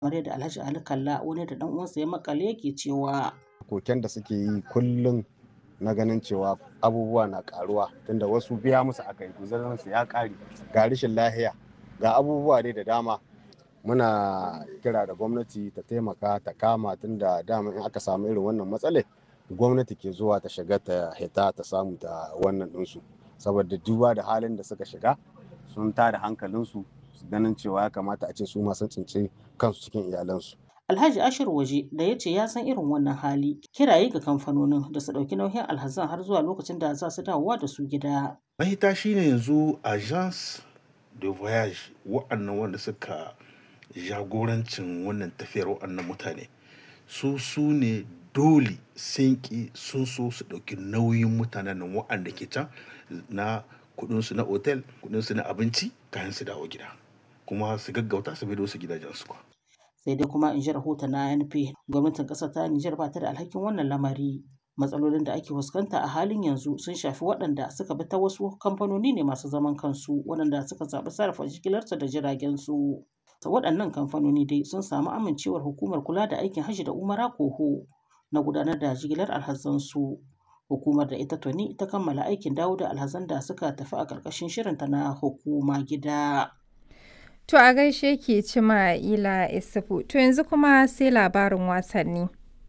kamar yadda Alhaji Ali Kalla wani da dan uwansa ya makale yake cewa koken da suke yi kullum na ganin cewa abubuwa na karuwa tunda wasu biya musu aka yi su ya kare ga rashin lahiya ga abubuwa dai da dama muna kira da gwamnati ta taimaka ta kama tunda dama in aka samu irin wannan matsalai gwamnati ke zuwa ta shiga ta hita ta samu ta wannan ɗinsu saboda duba da halin da suka shiga sun tada hankalinsu ganin cewa ya kamata a ce su ma sun tsinci kansu cikin iyalansu Alhaji Ashir Waje da ya ce ya san irin wannan hali kiraye ga kamfanonin da su ɗauki nauyin alhazan har zuwa lokacin da za su dawowa da su gida. Mahita shine yanzu agence de voyage wa'annan wanda suka jagorancin wannan tafiyar wa'annan mutane su su ne dole sun ki sun so su ɗauki nauyin mutanen nan wa'anda ke can na kudinsu na otel kudinsu na abinci kayan su dawo gida kuma su gaggauta su bido su gidajensu kwa. sai dai kuma in ji rahoton na NP gwamnatin ƙasar ta Nijar ba ta da alhakin wannan lamari. Matsalolin da ake fuskanta a halin yanzu sun shafi waɗanda suka bi ta wasu kamfanoni ne masu zaman kansu waɗanda suka zaɓi sarrafa jigilarsu da jiragen su. Ta waɗannan kamfanoni dai sun samu amincewar hukumar kula da aikin hajji da umara koho na gudanar da jigilar alhazansu. Hukumar da ita tuni ta kammala aikin dawo da alhazan da suka tafi a ƙarƙashin shirinta na hukuma gida. To a gaishe ke cima ila isufu. To yanzu kuma sai labarin wasanni.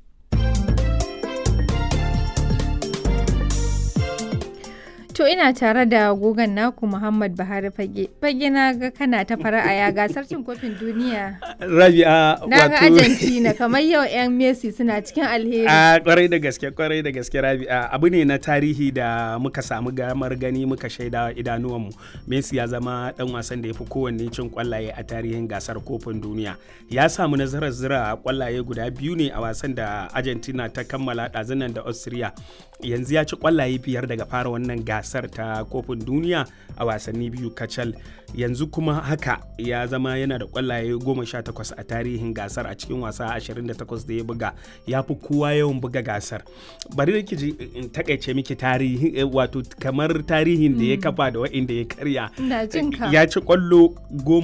To ina tare da gogon naku Muhammad Buhari Fage. Fage na ga kana ta fara'a ya gasar cin kofin duniya. Rabi'a Na ga Argentina kamar yau 'yan Messi suna cikin alheri. A kwarai da gaske kwarai da gaske Rabi'a abu ne na tarihi da muka samu gamar gani muka shaida idanuwanmu. Messi ya zama dan wasan da ya fi kowanne cin kwallaye a tarihin gasar kofin duniya. Ya samu nasarar zira kwallaye guda biyu ne a wasan da Argentina ta kammala ɗazunan da Austria. Yanzu ya ci kwallaye biyar daga fara wannan gasar. gasar ta kofin duniya a wasanni biyu kacal yanzu kuma haka ya zama yana da kwallaye 18 a tarihin gasar a cikin wasa 28 da ya buga ya fi kowa yawan buga gasar bari da ji in takaice miki tarihi wato kamar tarihin da ya kafa da wa'inda ya karya ya ci kwallo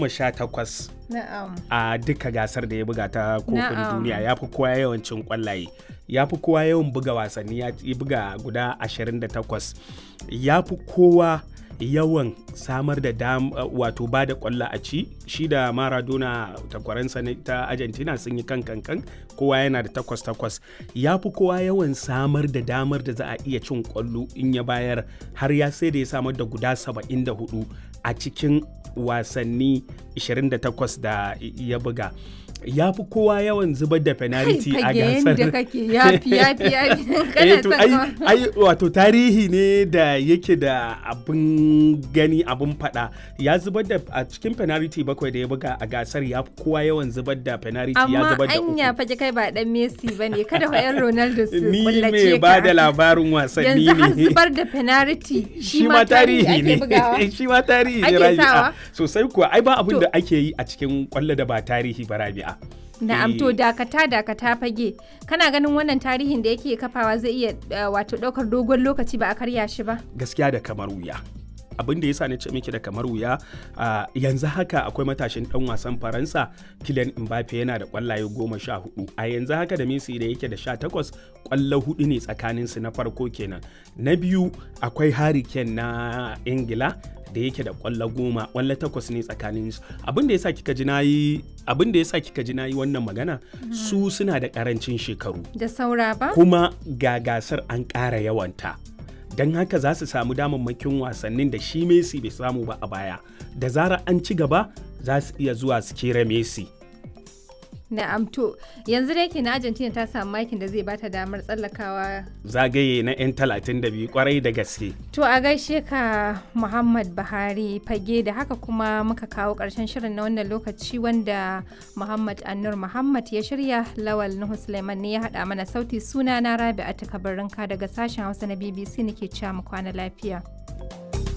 18 a duka gasar da ya buga ta kofin duniya ya fi kowa yawan cin kwallaye ya fi kowa yawan buga wasanni ya buga guda 28 ya fi kowa yawan samar da dam wato ba da kwallo a ci shi da maradona takwaransa ta argentina sun yi kan kankan kowa yana da takwas takwas ya fi kowa yawan samar da damar da za a iya cin kwallo in ya bayar har ya sai da ya samar da guda 74 a cikin wasanni 28 da ya buga ya fi kowa yawan zubar da penalty a gasar da kake yafi yafi yafi ai wato tarihi ne da yake da abin gani abin fada ya zubar da a cikin penalty bakwai da ya buga a gasar ya fi kowa yawan zubar da penalty ya zubar da uku amma anya faje kai ba dan Messi bane kada fa yan Ronaldo su ni kullace me ba da labarin wasanni ne yanzu har zubar da penalty shi ma tarihi ne shi ma tarihi ne rabi'a sosai kuwa ai ba abin da ake yi a cikin kwallo da ba tarihi ba rabi'a Na'am to dakata dakata fage kana ganin wannan tarihin da yake kafawa zai iya wato daukar dogon lokaci ba a karya shi ba gaskiya da kamar wuya abin da yasa na ce miki da kamar wuya yanzu haka akwai matashin dan wasan faransa Kylian Mbappe yana da kwallaye goma sha hudu a yanzu haka da Messi da yake da sha takwas kwallo hudu ne tsakanin su na farko kenan na biyu akwai Harry Kane na Ingila da yake da kwallo goma kwallo takwas ne tsakanin su abin da yasa kika ji nayi abin da yasa kika ji nayi wannan magana su suna da karancin shekaru da saura ba kuma ga gasar an ƙara yawanta don haka za su samu damammakin wasannin da shi Messi bai samu ba a baya da zarar an ci gaba za su iya zuwa su kera Messi Na'am to yanzu da yake na Argentina ta samu makin da zai bata damar tsallakawa zagaye na 'yan 32 kwarai da gaske. To a gaishe ka Muhammad Buhari fage da haka kuma muka kawo ƙarshen shirin na wannan lokaci wanda Muhammad Annur Muhammad ya shirya Lawal Nuhu Suleiman ne ya haɗa mana sauti suna na Rabi'a Takabarinka daga sashen Hausa na BBC nake cewa mu kwana lafiya.